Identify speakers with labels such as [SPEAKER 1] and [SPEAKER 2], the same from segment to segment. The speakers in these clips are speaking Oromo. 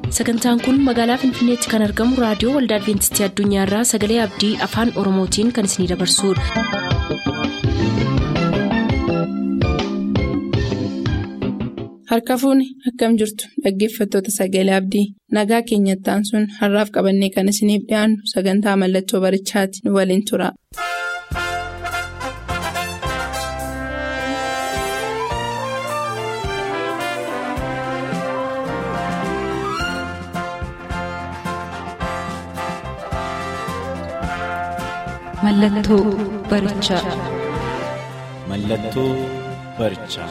[SPEAKER 1] sagantaan kun magaalaa finfinneetti kan argamu raadiyoo waldaa adventistii addunyaarraa sagalee abdii afaan oromootiin kan isinidabarsudha.
[SPEAKER 2] harka fuuni akkam jirtu dhaggeeffattoota sagalee abdii nagaa keenyattaan sun har'aaf qabannee kan isiniif dhiyaannu sagantaa mallattoo barichaati nu waliin tura.
[SPEAKER 1] Mallattoo barichaa.
[SPEAKER 3] Mallattoo barichaa.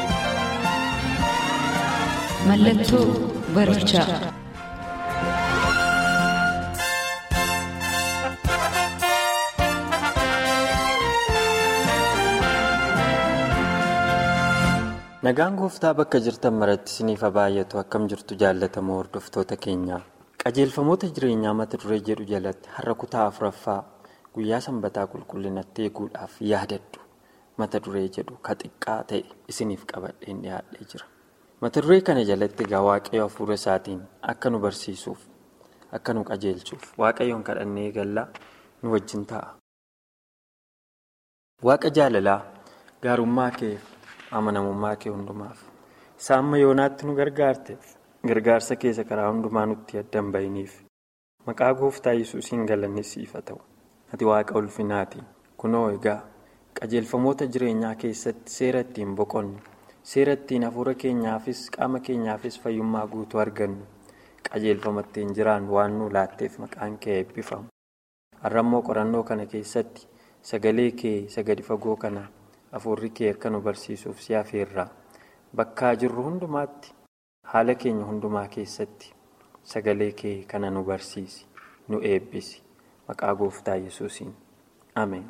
[SPEAKER 1] Mallattoo barichaa.
[SPEAKER 4] Nagaan gooftaa bakka jirtan maratti isiniif baay'atu akkam jirtu jaallatamoo hordoftoota keenyaa. Qajeelfamoota jireenyaa mata duree jedhu jalatti har'a kutaa afuraffaa guyyaa sanbataa qulqullinatti eeguudhaaf yaadadhu mata duree jedhu ka xiqqaa ta'e isiniif qabadheen dhiyaadhee jira. Mata duree kana jalatti egaa waaqayyo hafuura isaatiin akka nu barsiisuuf akka nu qajeelchuuf waaqayyoon kadhannee eegallaa nu wajjin ta'a. Waaqa jaalalaa gaarummaa kee amanamummaa kee hundumaaf isa amma yoonaatti nu gargaarteef gargaarsa keessa karaa hundumaa nutti addan bahiniif maqaa gooftaa yesuusiin galanni siif haa ta'u ati waaqa ulfinaatiin kunoo egaa qajeelfamoota jireenyaa keessatti seera ittiin boqonnu seera ittiin hafuura keenyaafis qaama keenyaafis fayyummaa guutuu argannu qajeelfama ittiin jiraannu waan nu laatteef maqaan kee eebbifamu har'ammoo qorannoo kana keessatti sagalee kee sagadi fagoo kana hafuurri kee akka nu barsiisuuf si afeerraa bakkaa jirru hundumaatti haala keenya hundumaa keessatti sagalee kee kana nu barsiisi nu eebbisi maqaa gooftaa yesuusiin ameen.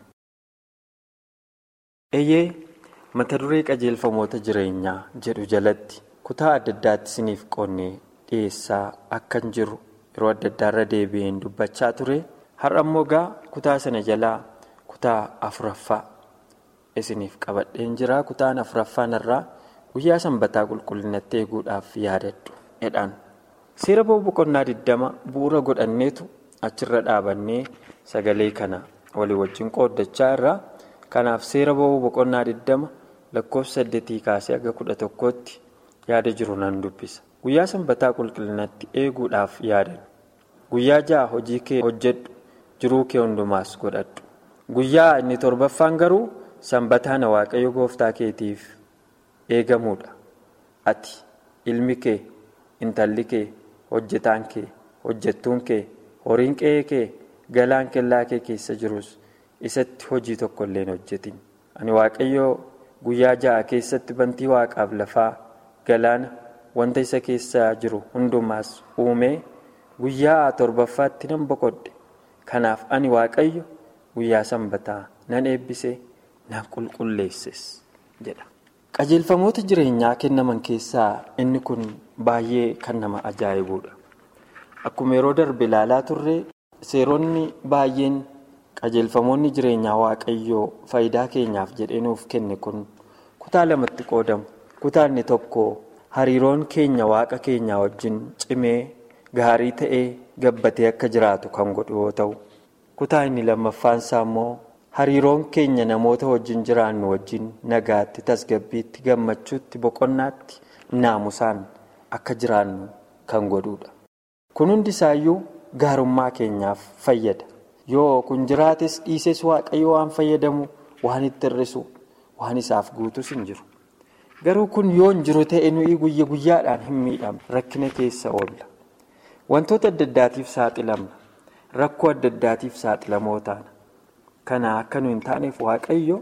[SPEAKER 4] eeyyee mata duree qajeelfamoota jireenyaa jedhu jalatti kutaa adda addaatti isiniif qonnee dhiyeessaa akkan jiru yeroo adda addaarra deebi'een dubbachaa ture har'a immoo gaa kutaa sana jalaa kutaa afuraffaa isiniif qabadheen jira kutaan afuraffaan irraa guyyaa sanbataa qulqullinatti eeguudhaaf yaadadhu jedhaan seera ba'uu boqonnaa 20 bu'uura godhanneetu achirra dhaabannee sagalee kana walii wajjin qooddachaa irraa kanaaf seera ba'uu boqonnaa 20 lakkoofsa 8 kaasee aga 11tti yaada jiru nan dubbisa guyyaa sanbataa qulqullinatti eeguudhaaf yaadadhu guyyaa ja'a hojii kee hojjedhu jiruu kee hundumaas godhadhu guyyaa inni torbaffaan garuu sanbataana waaqayyo gooftaa keetiif eegamuudha ati ilmi kee intalli kee hojjetaan kee hojjettuun kee horiin qe'ee kee galaan kellaa kee keessa jirus isatti hojii tokko illee hin hojjetin ani waaqayyo guyyaa ja'a keessatti bantii waaqaaf lafaa galaana wanta isa keessa jiru hundumaas uumee guyyaa torbaffaatti nan boqodhe kanaaf ani waaqayyo guyyaa sanbataa nan eebbise nan qulqulleesses jedha. qajeelfamoota jireenyaa kennaman keessaa inni kun baay'ee kan nama ajaa'ibuudha akkuma yeroo darbe ilaalaa turre seeronni baay'een qajeelfamoonni jireenyaa waaqayyoo faayidaa keenyaaf jedhee nuuf kenne kun kutaa lamatti qoodamu kutaa inni tokko hariiroon keenya waaqa keenyaa wajjin cimee gaarii ta'ee gabbatee akka jiraatu kan godhu yoo ta'u kutaa inni lammaffaan isaa immoo. hariiroon keenya namoota wajjin jiraannu wajjin nagaatti tasgabbiitti gammachuutti boqonnaatti naamusaan akka jiraannu kan godhudha. kun hundi isaayyuu gaarummaa keenyaaf fayyada yoo kun jiraates dhiises waaqayyo waan fayyadamu waan itti hir'isu waan isaaf guutus hin jiru garuu kun yoo hin jiru ta'e nuyi guyya guyyaadhaan hin miidhamne rakkina keessa oolla wantoota adda addaatiif saaxilamna rakkoo adda addaatiif saaxilamoo taana. kana akka nu hin taaneef waaqayyo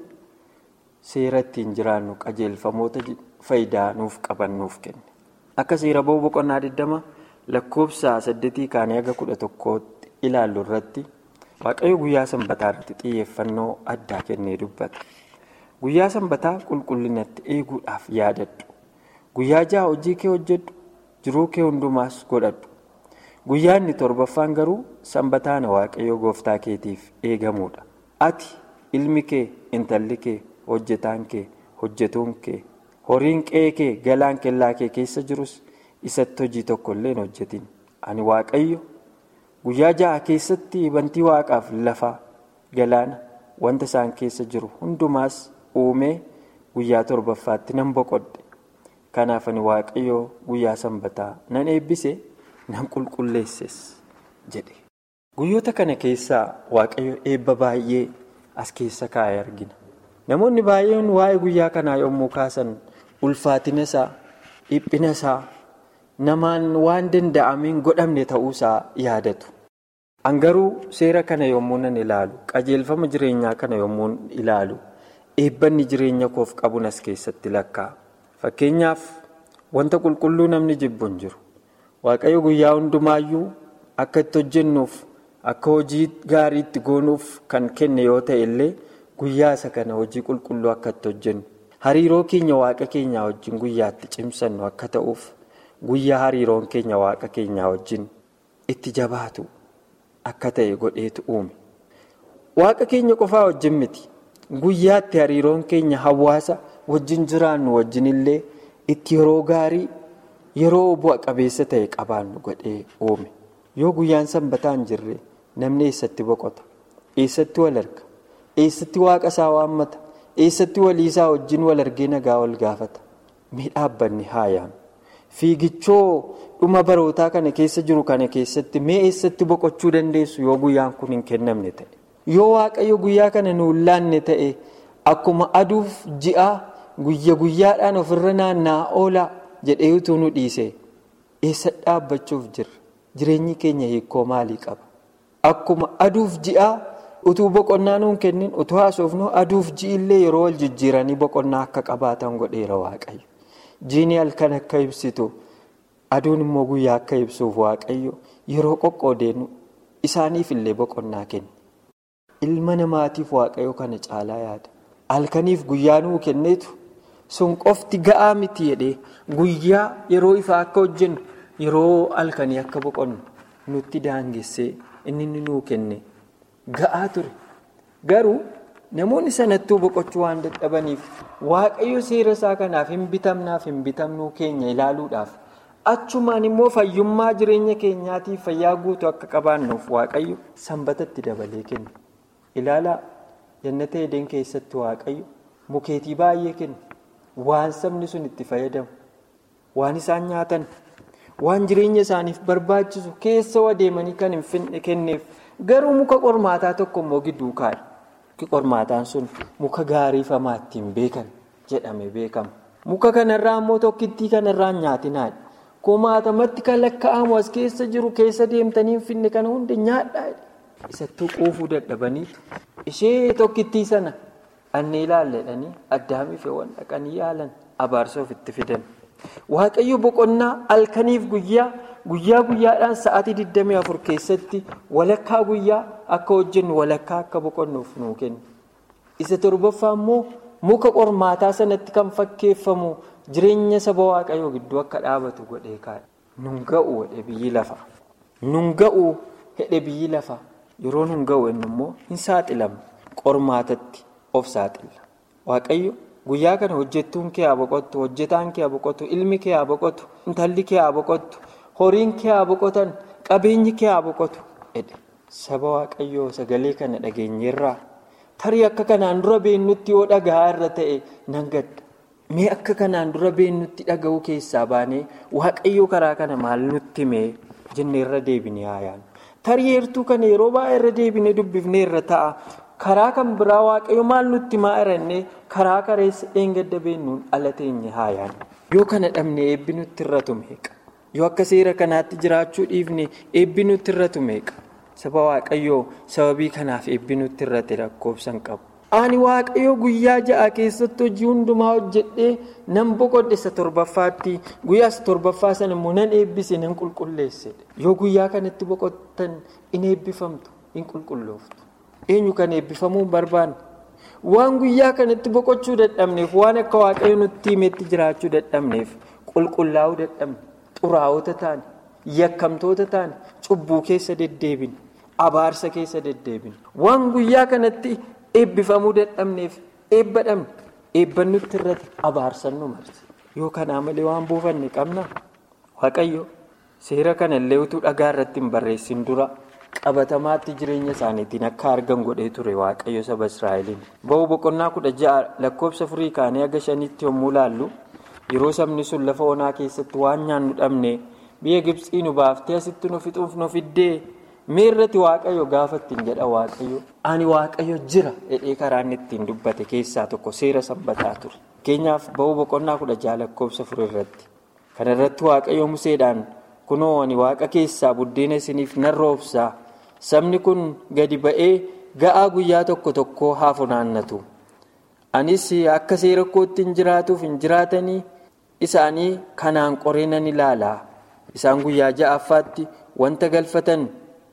[SPEAKER 4] seera ittiin jiraannu qajeelfamoota faayidaa nuuf qaban nuuf kenne akka seera ba'uu boqonnaa 20 lakkoofsa 8 kaanii aga 11tti ilaallu irratti waaqayyo guyyaa sanbataa irratti xiyyeeffannoo addaa kennee dubbata guyyaa sanbataa qulqullinatti eeguudhaaf yaadadhu guyyaa ja'a hojii kee hojjedhu jiruu kee hundumaas godhadhu guyyaa inni torbaffaan garuu sanbataana waaqayyo gooftaa keetiif eegamuudha. ati ilmi kee intalli kee hojjetaan kee hojjetuun kee horiin qe'ee kee galaan kellaa kee keessa jirus isatti hojii tokko illee hin hojjetin ani waaqayyo guyyaa ja'a keessatti bantii waaqaaf lafa galaana wanta isaan keessa jiru hundumaas uumee guyyaa torbaffaatti nan boqodhe kanaaf ani waaqayyo guyyaa sanbataa nan eebbise nan qulqulleesses jedhe guyyoota kana keessaa waaqayyo eebba baay'ee as keessa kaa'ee argina namoonni baay'een waa'ee guyyaa kanaa yommuu kaasan ulfaatina isaa dhiphina isaa namaan waan danda'ameen godhamne ta'uusaa yaadatu. Angaruu seera kana yommuu nan ilaalu qajeelfama jireenyaa kana yommuu ilaalu eebbanni jireenya koof qabuun as keessatti lakkaa'a. Fakkeenyaaf wanta qulqulluu namni jibbu hin jiru. Waaqayyo guyyaa hundumaayyuu akka itti hojjennuuf akka hojii gaarii itti goonuuf kan kenne yoo ta'e illee guyyaa isa kana hojii qulqulluu akka itti hojjennu. Hariiroo keenya waaqa keenyaa wajjin guyyaatti cimsannu akka ta'uuf guyyaa hariiroon keenya waaqa keenyaa wajjin itti jabaatu akka ta'e godheetu uume. Waaqa keenya qofaa wajjin miti. Guyyaatti hariiroon keenya hawaasa wajjin jiraannu wajjin illee itti yeroo gaarii yeroo bu'a qabeessa ta'e qabaannu godhee uume. Yoo guyyaan sanbataa hin jirre namni eessatti boqota? Eessatti wal arga? Eessatti waaqa isaa waammata? Eessatti walii isaa wajjin wal argee nagaa wal gaafata? Mee dhaabbanni haayaan? Fiigichoo dhuma barootaa kana keessa jiru kana keessatti mee eessatti boqochuu dandeessu yoo guyyaan kun hin kennamne ta'e? Yoo waaqayyo guyyaa kana nu laanne ta'e akkuma aduuf ji'a guyya guyyaadhaan ofirra naanna'aa oolaa jedhee utuu nu dhiise eessa dhaabbachuuf jirra? Jireenyi keenya hiikoo maalii qaba? Akkuma aduuf ji'a utuu boqonnaa nuun kennin utuu haasofnu aduuf ji'illee yeroo wal jijjiiranii boqonnaa akka qabaatan godheera waaqayyo. Jiini halkan akka ibsitu aduun immoo guyyaa akka ibsuuf waaqayyo yeroo qoqqoodeenu isaaniif illee boqonnaa kenna. Ilma namaatiif waaqayyo kana caalaa yaada. Halkaniif guyyaa nuu kenneetu sun qofti ga'aa miti jedhee guyyaa yeroo ifaa akka hojjennu yeroo halkanii akka boqonnu nutti daangessee inni nuu kenne ga'aa ture. Garuu namoonni sanattuu boqochuu waan dadhabaniif waaqayyo seera isaa kanaaf hin bitamnaaf hin bitamnuu keenya ilaaluudhaaf achumaan immoo fayyummaa jireenya keenyaatiif fayyaa guutuu akka qabaannuuf waaqayyo sanbatatti dabalee kenna. Ilaalaa jannata Edeen keessatti waaqayyo mukeetii baay'ee kenna. Waan sabni sun itti fayyadamu, waan isaan nyaatan, waan jireenya isaaniif barbaachisu keessa wadeemanii kan hin finne kenneef garuu muka qormaataa tokko immoo gidduu kaa'e. Muki qormaataan sun muka gaariifamaa ittiin beekan jedhame beekama. Muka kanarraa immoo tokkittii kanarraa nyaatinaadha. Kumaatamatti kan lakkaa'amu as keessa jiru keessa deemtanii hin finne kana hunda nyaadhaa. Isattuu quufuu dadhabaniitu ishee tokkittii sana annee ilaalledhanii addaamiif waan dhaqanii yaalan abaarsa ofitti fidan. Waaqayyo boqonnaa halkaniif guyyaa guyyaa guyyaadhaan sa'aatii 24 keessatti walakkaa guyyaa akka hojjennu walakkaa akka boqonnuuf nuu kenna. Isa torbaffaa immoo muka qormaataa sanatti kan fakkeeffamu jireenya saba waaqayyoo gidduu akka dhaabatu godhee kaa'e. Nun ga'u hedhe biyyi lafa. Nun ga'u hedhe biyyi lafa. Yeroo nun ga'u inni immoo hin saaxilamu qormaatatti of saaxila. Waaqayyo guyyaa kana hojjettuun kee haa boqottu, hojjetaan kee haa boqotu, ilmi kee haa boqotu, intalli kee haa boqottu, horiin kee haa boqotan, qabeenyi kee haa boqotu. Saba waaqayyoo sagalee kana dhageenyeerraa tarii akka kanaan dura beennutti yoo dhagahaa irra ta'e nan gadda. Mee akka kanaan dura beennutti dhaga'uu keessaa baanee waaqayyoo karaa kana maal nutti mee jennee irra deebinee haayaan. Tarii heertuu kana yeroo baay'ee irra deebinee dubbifnee irra ta'a. Karaa kan biraa waaqayyo maal nutti maa irannee karaa kareessa eengadda beennuun ala teenye haayaan. Yoo kana dhabne eebbi nutti irratu meeqa? Yoo akka seera kanaatti jiraachuu dhiifne eebbi nutti irratu meeqa? Saba waaqayyoo sababii kanaaf eebbi nutti irrate lakkoofsan qabu. Ani waaqayyo guyyaa ja'a keessatti hojii hundumaa hojjedhee nan boqodhe isa torbaffaatti guyyaa isa torbaffaa sana immoo nan eebbise nan qulqulleesse. Yoo guyyaa kanatti boqottan in eebbifamtu in qulqullooftu. Eenyu kan eebbifamuu hin barbaanne? Waan guyyaa kanatti boqochuu dadhabneef waan akka waaqayyo nutti himetti jiraachuu dadhabneef qulqullaa'uu dadhabne xuraa'ota taane yakkamtoota taane cubbuu keessa deddeebine abaarsa keessa deddeebine waan guyyaa kanatti. Eebbifamuu dadhabneef eebba dhabne eebban nutti irratti abaarsan nu marse yoo kanaa malee waan buufanne qabna waaqayyo seera kana illee utuu dhagaa irratti hin barreessin dura qabatamaatti jireenya isaaniitiin akka argan godhee ture waaqayyo saba israa'eliin ba'uu boqonnaa kudha ja'a lakkoofsa furii kaanii haga shanitti yommuu laallu yeroo sabni sun lafa onaa keessatti waan nyaannu dhabne biyya gibsii nu baaftee asitti nu fixuuf nu fiddee miirratti waaqayyo gaafa ittiin jedha waaqayyo ani waaqayyo jira jedhee karaan ittiin dubbate keessaa tokko seera sanbataa ture fakkeenyaaf ba'uu boqonnaa kudha ja'a lakkoofsa furii irratti kana irratti waaqayyo museedhaan kunoo ani waaqa keessaa buddeena isiniif nan roobsaa sabni kun gadi ba'ee ga'aa guyyaa tokko tokko haa funaannatu anis akka seera kootti hin jiraatuuf hin jiraatanii isaanii kanaan qoree nan ilaalaa isaan guyyaa ja'affaatti wanta galfatan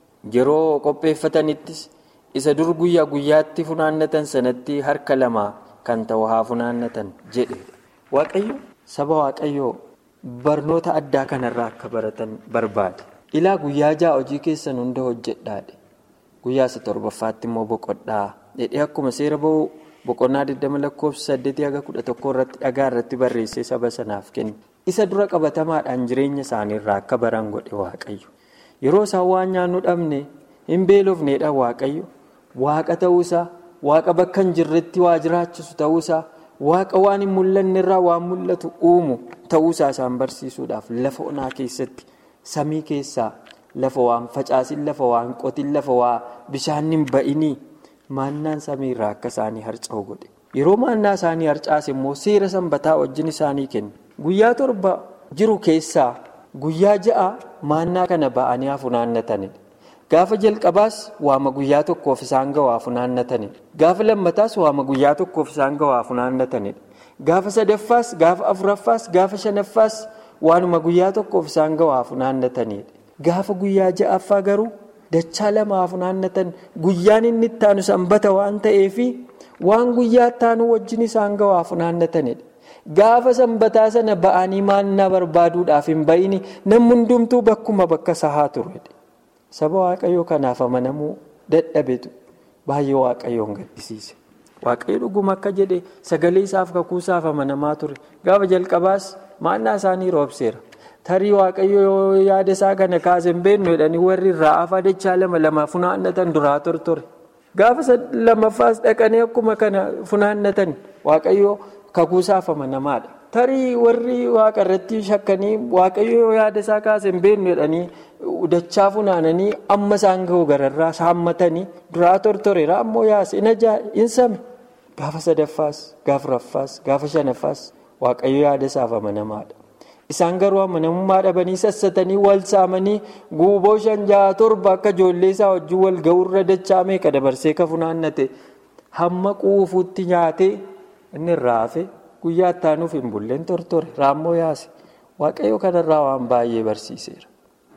[SPEAKER 4] yeroo qopheeffatanittis isa dur guyyaa guyyaatti funaannatan sanatti harka lama kan ta'u haa funaannatan jedhe waaqayyo saba waaqayyoo barnoota addaa kanarraa akka baratan barbaade ilaa guyyaa ja'a hojii keessan hunda hojjedhaadhe guyyaa isa torbaffaatti immoo boqodhaa jedhee akkuma seera ba'uu boqonnaa 20 lakkoofsa 8 haga 11 irratti dhagaa irratti barreessee saba sanaaf kenne isa dura qabatamaadhaan jireenya isaaniirraa akka baran godhe waaqayyo yeroo isaan waan nyaannu dhabne hin beelofneedha waaqayyo waaqa ta'uusaa waaqa bakka hin jirretti waa jiraachisu ta'uusaa waaqa waan hin mul'anne irraa waan mul'atu uumu ta'uusaa isaan barsiisuudhaaf lafa onaa keessatti samii keessaa lafa waan facaasin lafa waan qotin lafa waa bishaan hin ba'inii maannaan samii irraa akka isaanii harca'u godhe yeroo maannaa isaanii harcaase immoo seera sanbataa wajjin isaanii kenne guyyaa torba jiru keessaa guyyaa ja'a maannaa kana ba'anii haa funaannatanidha. Gaafa jalqabaas waama guyyaa tokkoof isaan ga'aa funaannatanidha. Gaafa lammataas waama guyyaa tokkoof isaan ga'aa funaannatanidha. Gaafa sadaffaas, gaafa afuraffaas, gaafa shanaffaas waanuma guyyaa tokkoof isaan ga'aa funaannatanidha. Gaafa guyyaa ja'affaa garuu dachaa lama haa funaannatan guyyaan inni itti aanu sanbata waan ta'eefi waan guyyaa itti aanu wajjin isaan ga'aa funaannatanidha. Gaafa sanbataa sana ba'anii maannaa barbaaduudhaaf hin ba'ini namni hundumtuu bakkuma bakka sahaa ture. Saba waaqayyoo kanaaf amanamuu dadhabetu baay'ee waaqayyoon gaddisiise. Waaqayyo dhuguma akka jedhe sagalee isaaf kakuusaaf amanamaa ture. Gaafa jalqabaas maannaa isaanii roobseera. Tarii waaqayyo yoo yaada isaa kana kaase hin beeknu jedhanii warri irraa afaa dachaa lama lama funaannatan duraa tortore. Gaafa lamaffaas dhaqanii akkuma kana funaannatan waaqayyo kakuusaaf amanamaadha. Tarii warri waaqa irratti shakkanii waaqayyo yoo yaada isaa kaase hin beeknu jedhanii dachaa funaananii amma isaan ga'u gararraa saammatanii duraa tortoreera ammoo yaase hin ajaa hin same. Gaafa sadaffaas, gaafa raffaas, gaafa shanaffaas waaqayyo yaada isaaf amanamaadha. Isaan garuu amanamummaa dhabanii sassatanii wal saamanii guuboo shan jaha torba akka ijoollee isaa wajjin wal ga'uurra dachaa meeqa dabarsee ka funaannate hamma quufuutti nyaatee inni irraa hafe guyyaa ittaanuuf hin bulleen tortore raammoo yaase waaqayyo kanarraa waan baay'ee barsiiseera.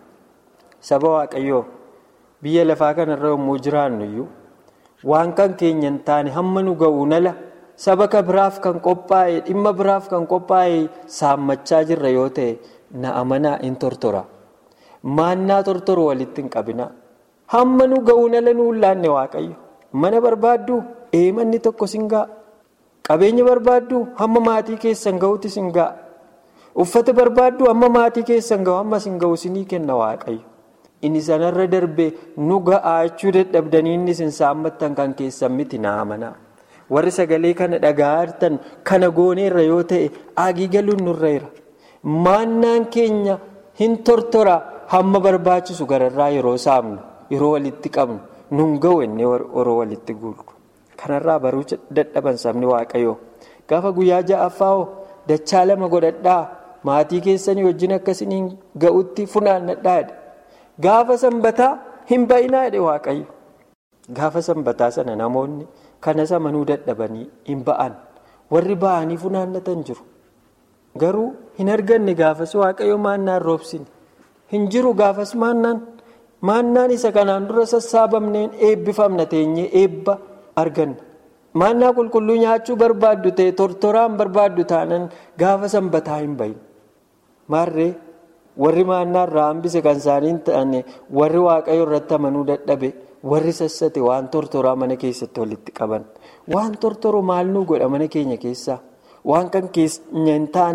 [SPEAKER 4] Saba waaqayyoo biyya lafaa kanarra yommuu jiraannu iyyuu waan kan keenya hin taane hamma nu ga'u nala. saba ka biraaf kan qophaa'e dhimma biraaf kan qophaa'e saammachaa jirra yoo ta'e na amanaa in tortora maannaa tortoru walitti hin qabina hamma nu ga'uun ala nu laanne waaqayyo mana barbaaddu eemanni tokko sin ga'a qabeenya barbaaddu hamma maatii keessan ga'utti sin ga'a uffata barbaaddu hamma maatii keessan ga'u hamma sin ga'u sinii kenna waaqayyo inni sanarra darbe nu ga'aa jechuu dadhabdanii inni sin saammattan kan keessan miti na amanaa. warri sagalee kana dhagaa jirtan kana gooneerra yoo ta'e agii galuun nurra jira maannaan keenya hin tortora hamma barbaachisu gararraa yeroo saamnu yeroo walitti qabnu nun ga'u inni yeroo walitti guullu kanarraa baruu dadhaban sabni waaqayyoo gaafa guyyaa ja'affaa dachaa lama godhadhaa maatii keessanii wajjin akkasiniin ga'utti funaannadhaa gaafa sanbataa hin ba'inaa jedhe waaqayyo gaafa sanbataa sana namoonni. kanas amanuu dadhabanii hin ba'an warri ba'anii funaannatan jiru garuu hin arganne gaafas waaqayyo maannaan roobsine hin jiru gaafas maannaan maannaan isa kanaan dura sassaabamneen eebbifamna teenyee eebba arganna maannaa qulqulluu nyaachuu barbaaddu ta'e tortoraan barbaaddu taanan gaafa sanbataa hin bahin maarree warri maannaa irraa hambise kan isaanii hin ta'anne warri waaqayyo irratti amanuu dadhabe. warri sassate waan tortoraa mana keessatti walitti qaban waan tortoru maal nuu godha mana keenya keessaa waan kan keenya hin taane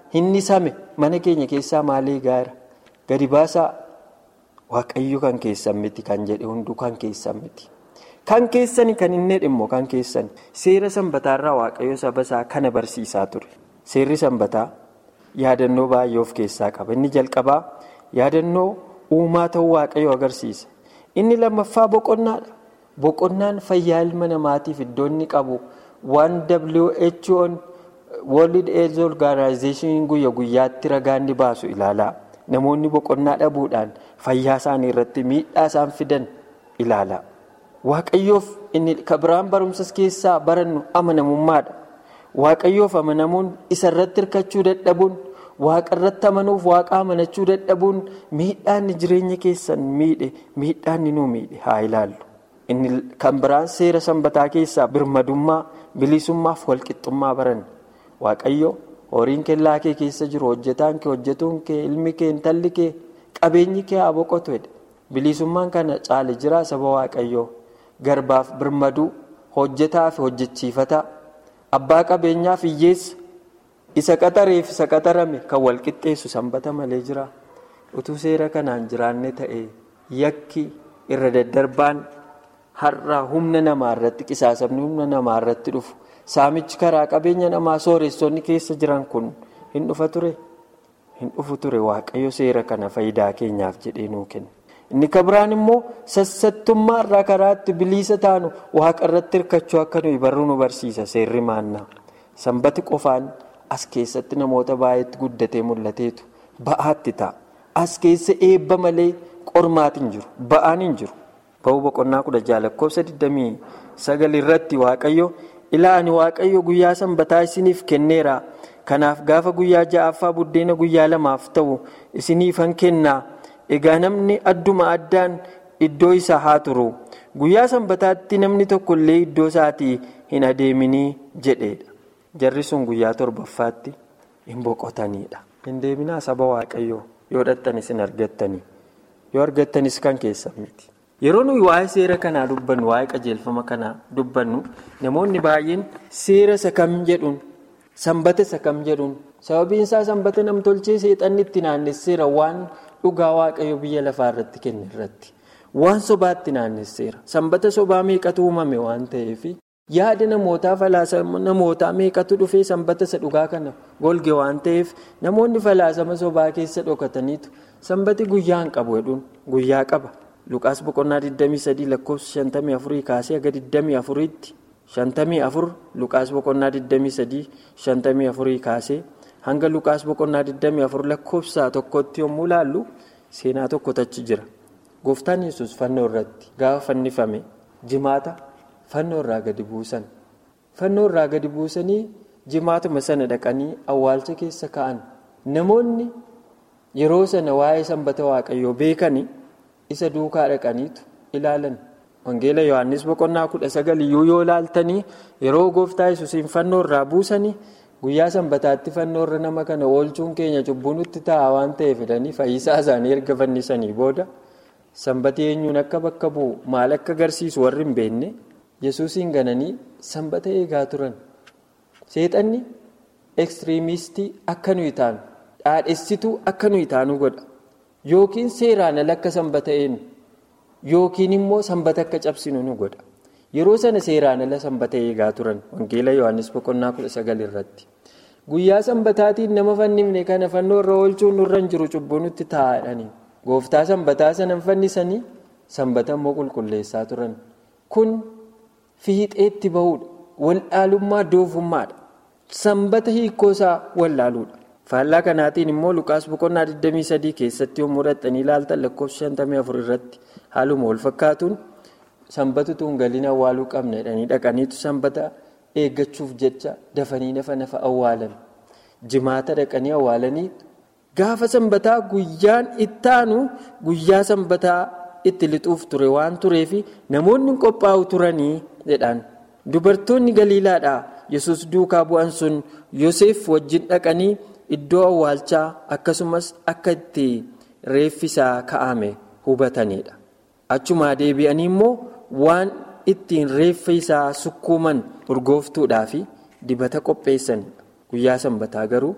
[SPEAKER 4] Inni same mana keenya keessaa maalii gaara? Gadi baasaa waaqayyo kan keessan miti kan jedhe hunduu kan keessan miti. Kan keessani kan inni dhimmo kan keessani seera sanbataarraa waaqayyo saba isaa kana barsiisaa ture. Seerri sanbataa yaadannoo baay'ee of keessaa qaba. Inni jalqabaa yaadannoo uumaa ta'uu waaqayyo agarsiisa. Inni lammaffaa boqonnaadha. Boqonnaan fayyaa ilma namaatiif iddoo inni qabu waan WHO'n World Health Organization guyya guyyaatti ragaa inni baasu ilaalaa. Namoonni boqonnaa dhabuudhaan fayyaa isaanii irratti miidhaa isaan fidan ilaala. Waaqayyoof inni biraan barumsas keessaa barannu amanamummaadha. Waaqayyoof amanamuun isa irratti hirkachuu dadhabuun waaqa irratti amanuuf waaqa amanachuu dadhabuun miidhaan jireenya keessan miidhe miidhaan nuu miidhe haa ilaallu. Inni kan biraan seera sanbataa keessaa birmadummaa bilisummaaf walqixxummaa baranne. Waaqayyo horiin kellaa kee keessa jiru hojjetaan kee hojjetuun kee ilmi kee intalli kee qabeenyi kee haa boqotu jedhe. Bilisummaan kana caale jiraa saba waaqayyoo garbaaf birmaduu hojjetaa fi hojjechiifataa abbaa qabeenyaaf hiyyeessa isa qaxareef isa qaxarame kan walqixxeessu sanbata malee jira. Utuu seera kanaan jiraanne ta'e yakki irra daddarbaan har'a humna namaa irratti qisaasamni humna namaa irratti dhufu. Saamichi karaa qabeenya namaa sooressonni keessa jiran kun hin dhufa ture. Hin dhufu ture waaqayyo seera kana faayidaa keenyaaf jedhee nuu kenna. Inni kan biraan immoo sassattummaa irraa karaa itti bilisa taanu waaqa irratti hirkachuu akka nuyi barruu nu barsiisa seerri maannaa. Sanbati qofaan as keessatti namoota baay'eetti guddatee mul'ateetu ba'aatti ta'a. As keessa eebba malee qormaati hin jiru. Ba'aan hin jiru. Ba'uu boqonnaa kudha jaha lakkoofsa 29 irratti waaqayyo. ilaa ani waaqayyo guyyaa sanbataa isiniif kenneera kanaaf gaafa guyyaa ja'affaa buddeena guyyaa lamaaf ta'u isiniifan kennaa egaa namni adduma addaan iddoo isaa haa turu guyyaa sanbataatti namni tokko illee iddoo isaatii hin adeeminii jedheedha jarri sun guyyaa torbaffaatti hin boqotaniidha hin deeminaa saba waaqayyoo yoo dhattanis hin argattanii yoo argattanis kan keessan miti. Yeroo nuyi waa'ee seera kanaa dubbannu waa'ee qajeelfama kanaa dubbannu namoonni baay'een seera isa kam jedhuun sanbata isa kam jedhuun sababiin isaa sanbata namtolchee seexanni itti naannesseera waan dhugaa waaqayyo biyya lafaa irratti kenne irratti waan sobaatti naannesseera sanbata sobaa meeqatu uumame waan ta'eef yaada namootaa falaasama namootaa meeqatu dhufee sanbata isa dhugaa kana golge waan ta'eef namoonni falaasama sobaa keessa dhokataniitu sanbati guyyaa hin qabu jedhuun guyyaa qaba. Luqaas boqonnaa 23 lakkoofsa 54 kaasee haga 24tti 54 Luqaas boqonnaa 23 54 kaasee hanga Luqaas boqonnaa 24 lakkoofsa tokkotti yommuu ilaallu seenaa tokkotu achi jira. Gooftaan yesus fannoo irratti gaafa fannifame jimaata fannoo irraa gadi buusan. Fannoo irraa gadi buusanii jimaatuma sana dhaqanii awwaalcha keessa ka'an. Namoonni yeroo sana waa'ee sanbata waaqayyoo beekanii. isa duukaa dhaqaniitu ilaalan wangeela yohannis boqonnaa kudha sagal iyyuu yoo ilaaltanii yeroo gooftaa yesuusiin fannoo irraa buusanii guyyaa sanbataatti fannoo irra nama kana oolchuun keenya cubbuu nutti ta'a waan ta'eef jedhanii fayyisaa isaanii erga fannisanii booda sanbata eenyuun akka bakka bu'u maal akka agarsiisu warri hin beekne yesuusiin gananii sanbata eegaa turan seexanni ekstiriimistii akka nuyi taanu dhaadhessituu akka nuyi taanu godha. Yookiin seeraan ala akka sanbata eenyu yookiin immoo sanbata akka cabsinu nu godha. Yeroo sana seeraan ala sanbata eegaa turan wangeela Yohaannis boqonnaa kudha sagal irratti. Guyyaa sanbataatiin nama fannifne kana fannoo irra oolchuun nurra hin jiru cubbuu nutti taa'anii. Gooftaa sanbataa sana fannisanii sanbata immoo qulqulleessaa turan. Kun fiixeetti bahuudha. Waldhaalummaa doofummaadha. Sanbata hiikkoosaa wallaaluudha. faallaa kanaatiin immoo lukaas boqonnaa 23 keessatti yommuu dhaxxanii ilaaltan lakkoofsa 54 irratti haaluma wal fakkaatuun sanbatu tuun galiin awwaaluu qabna jedhanii dhaqaniitu sanbata eeggachuuf jecha dafanii nafa nafa awwaalan jimaata dhaqanii awwaalanii gaafa sanbataa guyyaan ittaanu guyyaa sanbataa itti lixuuf ture waan tureef namoonni qophaa'u turanii jedhaan dubartoonni galiilaadhaa yesus duukaa bu'an sun yoseef wajjin dhaqanii. Iddoo awwaalchaa akkasumas akka itti reeffisaa ka'ame hubatanidha. Achumaa deebi'anii immoo waan ittiin reeffa isaa sukkuuman urgooftuudhaa fi dibata qopheessanidha. Guyyaa sanbataa garuu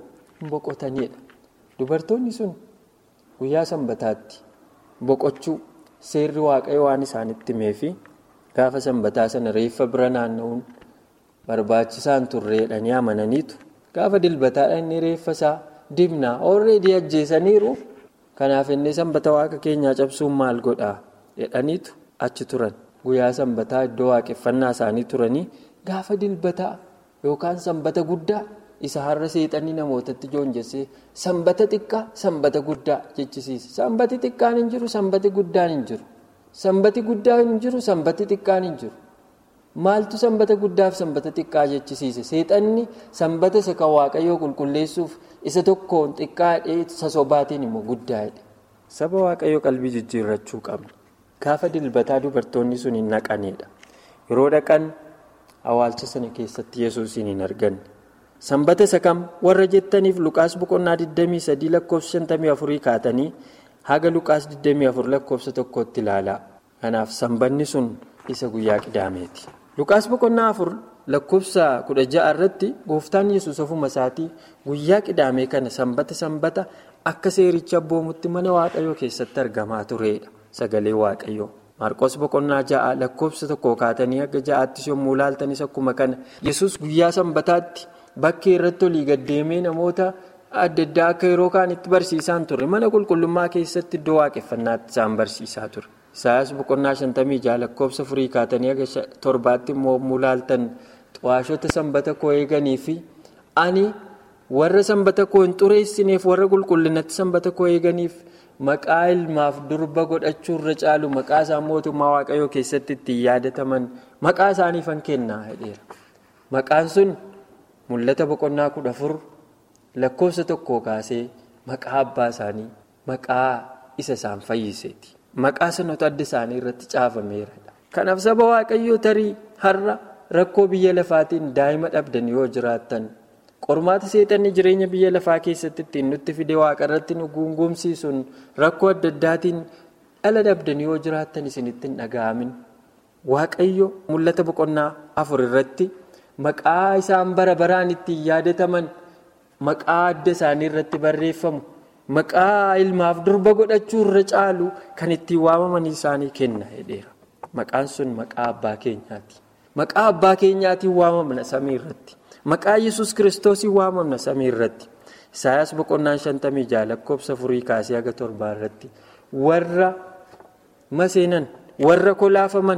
[SPEAKER 4] hin boqotanidha. Dubartoonni sun guyyaa sanbataatti boqochuu seerri waaqayyo waan isaanitti himeefi gaafa sanbataa sana reeffa bira naanna'uun barbaachisaan turreedhanii amananiitu gaafa dilbataadha inni reeffa isaa dibnaa oolreedii ajjeesaniiru kanaaf inni sanbata waaqa keenyaa cabsuun maal godhaa jedhaniitu achi turan guyyaa sanbataa iddoo waaqeffannaa isaanii turanii gaafa dilbataa yookaan sanbata guddaa isa har'a seexanii namootatti joonjessee sanbata xiqqaa sanbata guddaa jechisiisa sanbati xiqqaan hin jiru sanbati guddaan hin jiru sanbati guddaan hin jiru sanbati xiqqaan hin jiru. Maaltu sanbata guddaaf sanbata xiqqaa jechisiise seexanni sanbata isa kan waaqayyoo qulqulleessuuf isa tokkoon xiqqaadhee isa sobaatiin immoo guddaadha. Saba waaqayyoo qalbii jijjiirrachuu qabna. Gaafa dilbataa dubartoonni sun hin naqanidha. Yeroo dhaqan awwaalcha sana keessatti yesuusin hin arganne. Sanbata isa kam warra jettaniif Luqaas boqonnaa 23 lakkoofsa 54 kaatanii haga Luqaas 24 lakkoofsa tokkotti ilaalaa. Kanaaf sanbanni sun isa guyyaa qidaameeti. Luqaas boqonnaa afur lakkoofsa kudha ja'a irratti gooftaan yesus ofuma isaatii guyyaa qidaamee kana sanbata sanbata akka seericha abboomutti mana waaqayyoo keessatti argamaa turedha. Sagalee waaqayyoo. Maarqos boqonnaa ja'a lakkoofsa tokko kaatanii akka ja'aattis yommuu laaltanis akkuma kana yesus guyyaa sanbataatti bakkee irratti olii gaddeemee namoota adda addaa akka yeroo kaanitti barsiisaan ture mana qulqullummaa keessatti iddoo waaqeffannaatti isaan barsiisaa ture. Isaayyaas boqonnaa shantamii ja'a lakkoofsa furii kaatanii aga torbaatti immoo mulaaltan xu'aashota sanbata koo eeganii fi ani warra sanbata koo hin xureessineef warra qulqullinatti sanbata koo eeganiif maqaa ilmaaf durba godhachuu irra caalu maqaa isaan mootummaa waaqayyoo keessatti ittiin yaadataman maqaa isaaniifan kennaa jedheera. Maqaan sun mul'ata boqonnaa kudha afur lakkoofsa tokkoo kaasee maqaa abbaa isaanii maqaa isa isaan fayyiseeti. Maqaa sanota adda isaanii irratti caafameera. Kanaaf saba waaqayyoo tarii har'a rakkoo biyya lafaatiin daa'ima dhabdan yoo jiraattan qormaata seexanni jireenya biyya lafaa keessatti ittiin nutti fide waaqa irratti nu guungumsiisuun rakkoo adda addaatiin dhala dhabdan yoo jiraattan isinitti hin dhaga'amin. Waaqayyo mul'ata boqonnaa afur irratti maqaa isaan bara baraan ittiin yaadataman maqaa adda isaanii irratti barreeffamu. Maqaa ilmaaf durba godhachuu irra caalu kan ittiin waamamanii isaanii kenna jedheera. Maqaan sun maqaa abbaa keenyaati. Maqaa abbaa keenyaatiin waamamna samii irratti. Maqaa yesus kiristoosiin waamamna samii irratti. Isaayyaas boqonnaan shantamii ja'a lakkoofsa furii kaasee haga torbaa irratti warra maseenan warra kolaafaman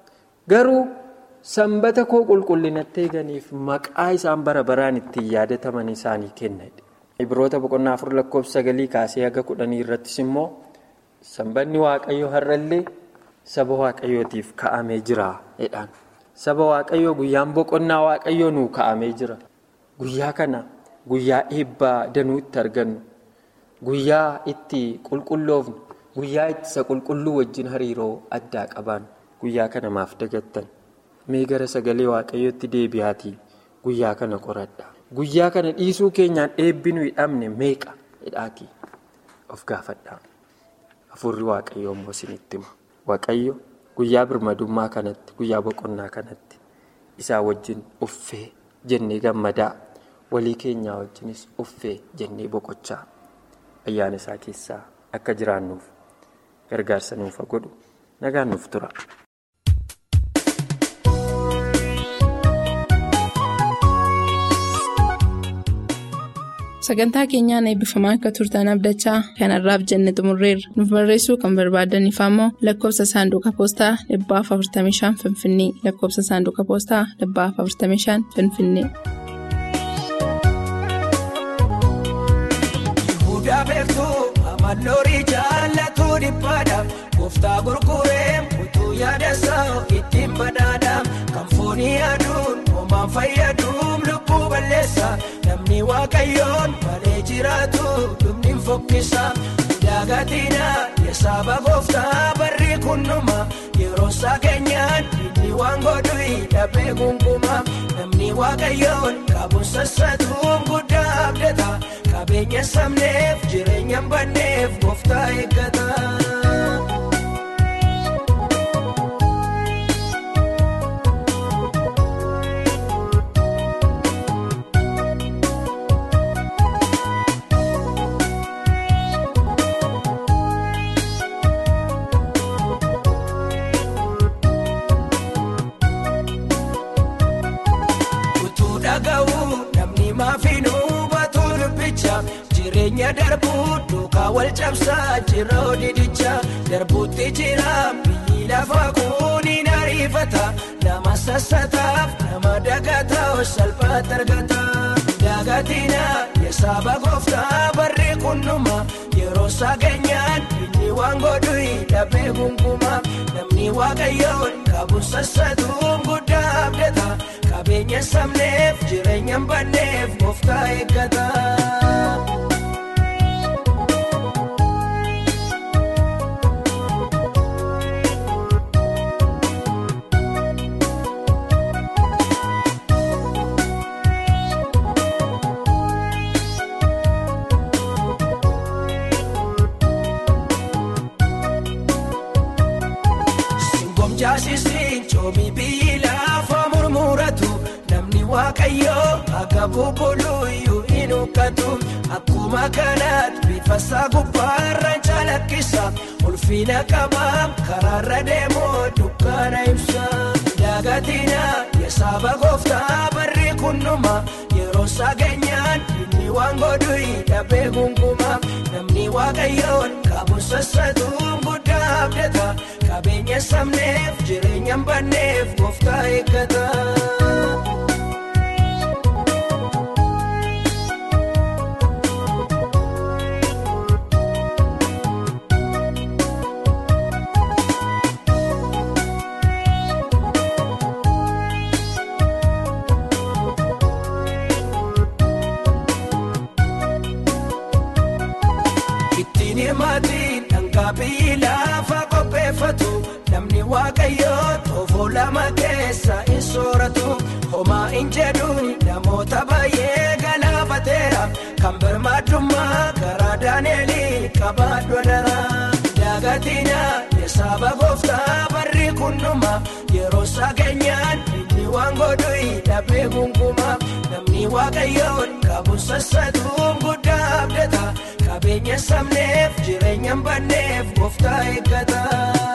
[SPEAKER 4] garuu sanbata koo qulqullinatti eeganiif maqaa isaan bara baraan ittiin yaadataman isaanii kenna. Ibroota boqonnaa afur lakkoofsa sagalii kaasee haga kudhanii irrattis immoo sanbanni waaqayyoo har'allee saba waaqayyootiif ka'amee jira jedhaan. Saba waaqayyoo guyyaan boqonnaa waaqayyoo nuu ka'amee jira. Guyyaa kana guyyaa eebbaa danuu itti argannu, guyyaa itti qulqulloofnu, guyyaa itti isa qulqulluu wajjin hariiroo addaa qabaannu guyyaa kana maaf dagattan. Mee gara sagalee waaqayyootti deebi'aatii guyyaa kana qoradha. Guyyaa kana dhiisuu keenyaan eebbi nu hidhamne meeqa jedhaatii of gaafadhaa. Hafuurri waaqayyoo immoo isinitti hima. Waaqayyo guyyaa birmadummaa kanatti guyyaa boqonnaa kanatti isaa wajjin uffee jennee gammadaa walii keenyaa wajjinis uffee jennee boqochaa ayyaana isaa keessaa akka jiraannuuf gargaarsa nuuf godhu nagaan nuuf tura.
[SPEAKER 2] Sagantaa keenyaan eebbifamaa akka turtan abdachaa kanarraaf jenne xumurreerra. Nuuf barreessuu kan barbaadaniif ammoo lakkoofsa saanduqa poostaa dhibbaaf 45 Finfinnee lakkoofsa saanduqa poostaa dhibbaaf 45 Finfinnee.
[SPEAKER 5] Yihudaa beektuu amalloorii jaallatuu dhiphaadhaaf gooftaa gurguree utuu yaadasaa ittiin badhaadhaaf kan foonii aduun homaan fayyaduun lubbuu balleessa namni waaqayyoon malee jiraatu dhumni fokkisa daagatina yesaaba gooftaa barri kunnuma yeroo isaa keenyaan inni waan godhu hidhamee gungumaa namni waaqayyoon qabuun sassatuun guddaa abdata qabeenya sabneef jireenya banneef gooftaa eeggata. jireenya darbuu duukaa wal cabsaa jira odiidichaa darbuutti jira biyyi lafa kuuniin ariifata nama sassataaf nama dagataa salphaatti argata dagatina yesaaba gooftaa barri kunnuma yeroo sageenyaan inni waan godhu dhabee gungumaa namni waaqayyoon qabuun sassatuun guddaa abdata qabeenya sabneef jireenya banneef gooftaa eeggata. Jaasisiin coomi biyyi lafa murmuratu namni waaqayyoo akka bubbuluyyuu hin huqqatu akkuma kanaatti bifa isaa gubbaarraan calaqqisa ulfina qabaa karaarra deemoo dukkaana ibsa dagatina yesaaba gooftaa barri kunnuma yeroo sageenyaan inni waan godhu dhabee gungumaa namni waaqayyoon qabu sassatuun guddaa abdata. qabeenya sabneef jireenya banneef gooftaa eeggata. ittiin himaatiin dhangaa biyyi lafa qopheeffatu. namni waaqayyoo toofoo lama keessa hin sooratu homaa hin jedhuun namoota baay'ee galaafateera kan birmaadummaa karaa daaneelii qabaadhu dara dagatina yesaaba gooftaa barri kunnuma yeroo sageenyaan inni waan godhu dhabee gungumaa namni waaqayyoon qabu sassatuun guddaa abdata qabeenya sabneef jireenya banneef gooftaa eeggata.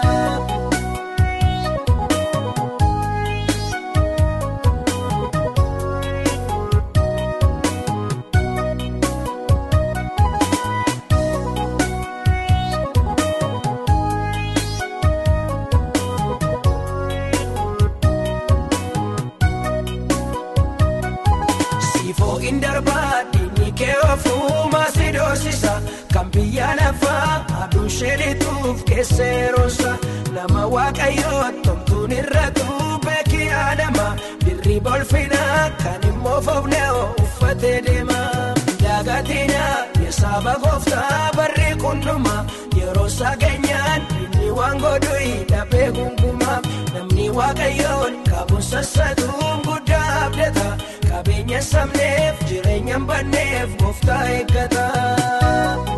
[SPEAKER 5] Siifooyin darbaa dhiigni kee ofuuma si doorsisa kan biyya lafaa aduun sheelituuf keesseeroonsa nama waaqayyoo tomtuun irratu beekii adama birrii bolfinaa kan immoo foofnee uffatee deema dagatina yesaaba gooftaa barri kunnuma yeroo sageenyaan inni waan godhu dhabee gungumaa namni waaqayyoon qabuun sassatuun guddaa abdata. qabeenya sabneef jireenya banneef gooftaa eeggata.